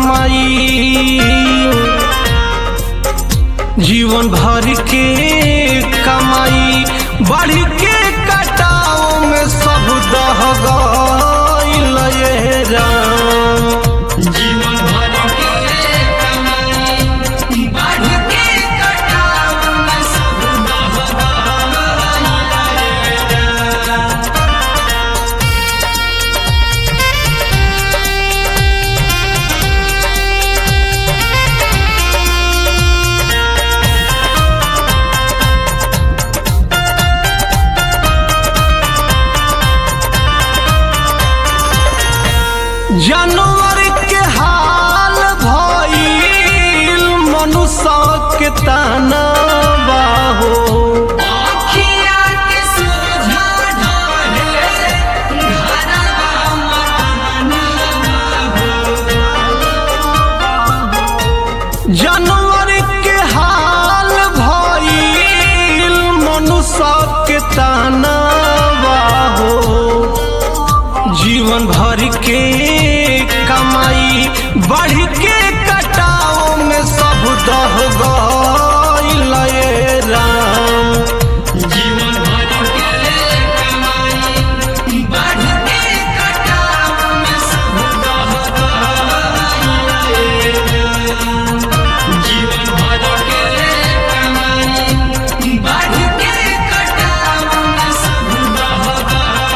कमाई जीवन भर के कमाई बढ़ के कटाओ में सब दह गइल ये राम जीवन भर के कमाई बढ़ के कटाव में सब बह जानवर के हाल भइल मनुष्य के ताना बाहो आँखिया के सोझा ढाले घरवा जानवर के हाल भइल मनुष्य के ताना बाहो जीवन भर के कमाई बढ़ के कटाओ में सब दह गइल ये राम जीवन भर के कमाई बढ़ के कटाव में सब बह जीवन भर के कमाई बढ़ के कटाव में सब बह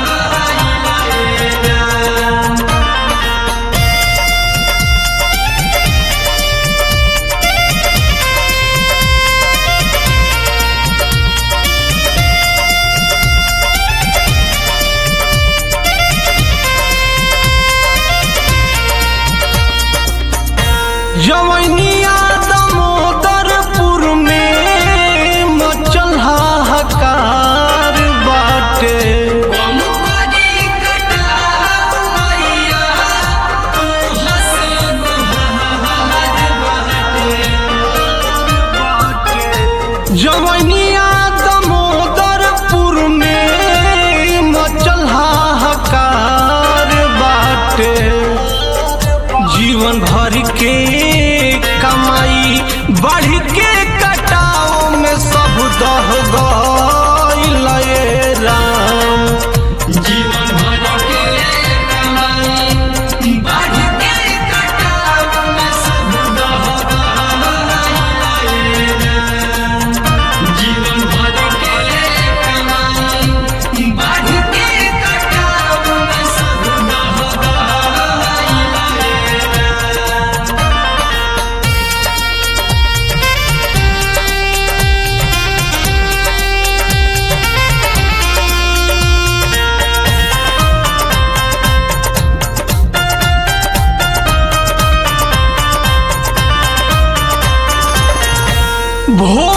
जवनिया दामोदरपुर में मचल हाहाकार बाटे कमुकरी कटाव मैया तू हसन जवनिया दामोदरपुर में मचल हाहाकार बाटे जीवन भर के कमाई बढ़ के कटाओ में सब दह गइल ये राम जीवन भर के कमाई बढ़ के कटाव में सब बह जीवन भर के कमाई बढ़ के कटाव में सब बह भोर